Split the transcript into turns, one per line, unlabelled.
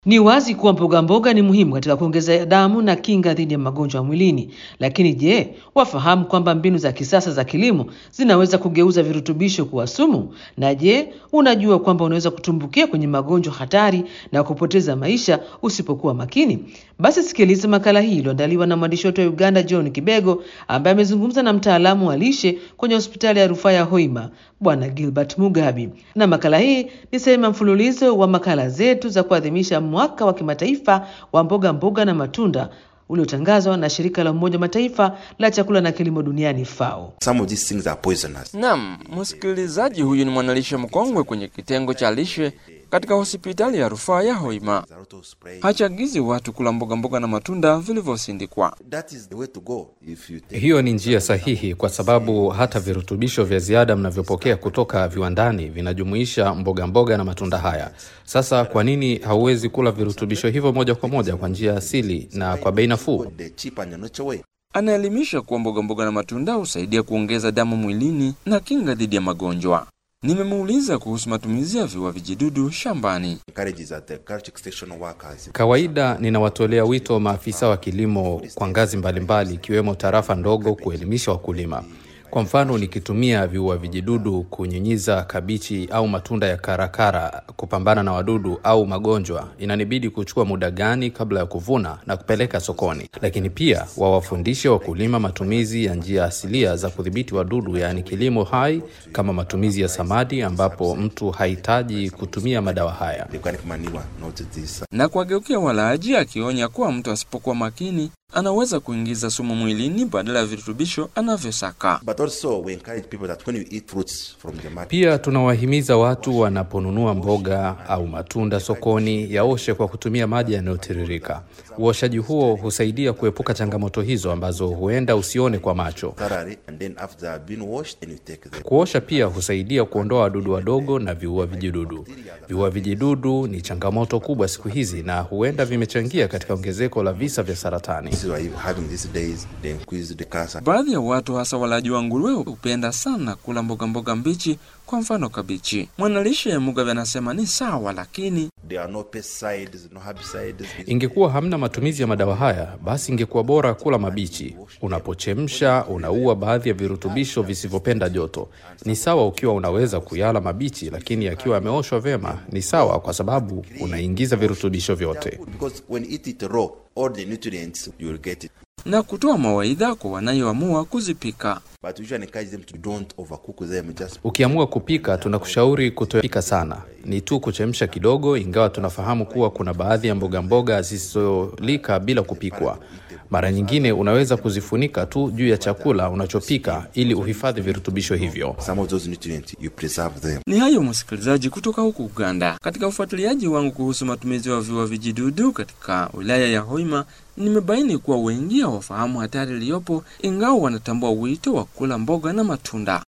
Ni wazi kuwa mboga mboga ni muhimu katika kuongeza damu na kinga dhidi ya magonjwa mwilini. Lakini je, wafahamu kwamba mbinu za kisasa za kilimo zinaweza kugeuza virutubisho kuwa sumu? Na je, unajua kwamba unaweza kutumbukia kwenye magonjwa hatari na kupoteza maisha usipokuwa makini? Basi sikiliza makala hii iliyoandaliwa na mwandishi wetu wa Uganda John Kibego ambaye amezungumza na mtaalamu wa lishe kwenye hospitali ya rufaa ya Hoima Bwana Gilbert Mugabi. Na makala hii ni sehemu ya mfululizo wa makala zetu za kuadhimisha mwaka wa kimataifa wa mboga mboga na matunda uliotangazwa na shirika la Umoja wa Mataifa la chakula na kilimo duniani FAO.
Some of these things are poisonous.
Naam, msikilizaji huyu ni mwanalishe mkongwe kwenye kitengo cha lishe katika hospitali ya rufaa ya Hoima.
There are auto spray.
Hachagizi watu kula mboga mboga na matunda vilivyosindikwa.
That is the way to go if you take
Hiyo ni njia sahihi kwa sababu hata virutubisho vya ziada mnavyopokea kutoka viwandani vinajumuisha mboga mboga na matunda haya. Sasa kwa nini hauwezi kula virutubisho hivyo moja kwa moja kwa njia asili na kwa bei nafuu?
the cheap and natural way.
Anaelimisha kuwa mboga mboga na matunda husaidia kuongeza damu mwilini na kinga dhidi ya magonjwa. Nimemuuliza kuhusu matumizi ya viua vijidudu shambani.
Encourages that the agriculture extension workers
Kawaida ninawatolea wito maafisa wa kilimo kwa ngazi mbalimbali ikiwemo tarafa ndogo kuelimisha wakulima. Kwa mfano, nikitumia viua vijidudu kunyunyiza kabichi au matunda ya karakara kupambana na wadudu au magonjwa, inanibidi kuchukua muda gani kabla ya kuvuna na kupeleka sokoni. Lakini pia wawafundishe wakulima matumizi ya njia asilia za kudhibiti wadudu, yaani kilimo hai, kama matumizi ya samadi, ambapo mtu hahitaji kutumia madawa haya.
the organic manure, not this.
na kuwageukia walaaji, akionya kuwa mtu asipokuwa makini anaweza kuingiza sumu mwilini badala ya virutubisho anavyosaka.
But also we encourage people that when you eat fruits from the market,
Pia tunawahimiza watu wanaponunua mboga au matunda sokoni yaoshe kwa kutumia maji yanayotiririka. Uoshaji huo husaidia kuepuka changamoto hizo ambazo huenda usione kwa macho.
thoroughly, and then after they have been washed, then you take them.
Kuosha pia husaidia kuondoa wadudu wadogo na viua vijidudu. Viua vijidudu ni changamoto kubwa siku hizi na huenda vimechangia katika ongezeko la visa vya saratani.
This is why you're having these days, they increase the cancer.
Baadhi ya watu hasa walaji wa nguruwe hupenda sana kula mboga mboga mbichi, kwa mfano kabichi. Mwanalishe ya Mugabe anasema ni sawa, lakini
There are no pesticides, no herbicides.
Ingekuwa hamna matumizi ya madawa haya, basi ingekuwa bora kula mabichi. Unapochemsha unaua baadhi ya virutubisho visivyopenda joto. Ni sawa ukiwa unaweza kuyala mabichi, lakini yakiwa yameoshwa vyema ni sawa, kwa sababu unaingiza virutubisho vyote.
Because when you eat it raw, all the nutrients you will get it.
na kutoa mawaidha kwa wanayoamua kuzipika.
But we usually encourage them to don't overcook them. Just
Ukiamua kupika, tunakushauri kutopika sana, ni tu kuchemsha kidogo, ingawa tunafahamu kuwa kuna baadhi ya mboga mboga zisizolika bila kupikwa. Mara nyingine unaweza kuzifunika tu juu ya chakula unachopika ili uhifadhi virutubisho hivyo.
some of those nutrients you preserve them.
Ni hayo msikilizaji, kutoka huku Uganda. Katika ufuatiliaji wangu kuhusu matumizi ya viua vijidudu katika wilaya ya Hoima, nimebaini kuwa wengi hawafahamu hatari iliyopo, ingawa wanatambua wito wa kula mboga na matunda.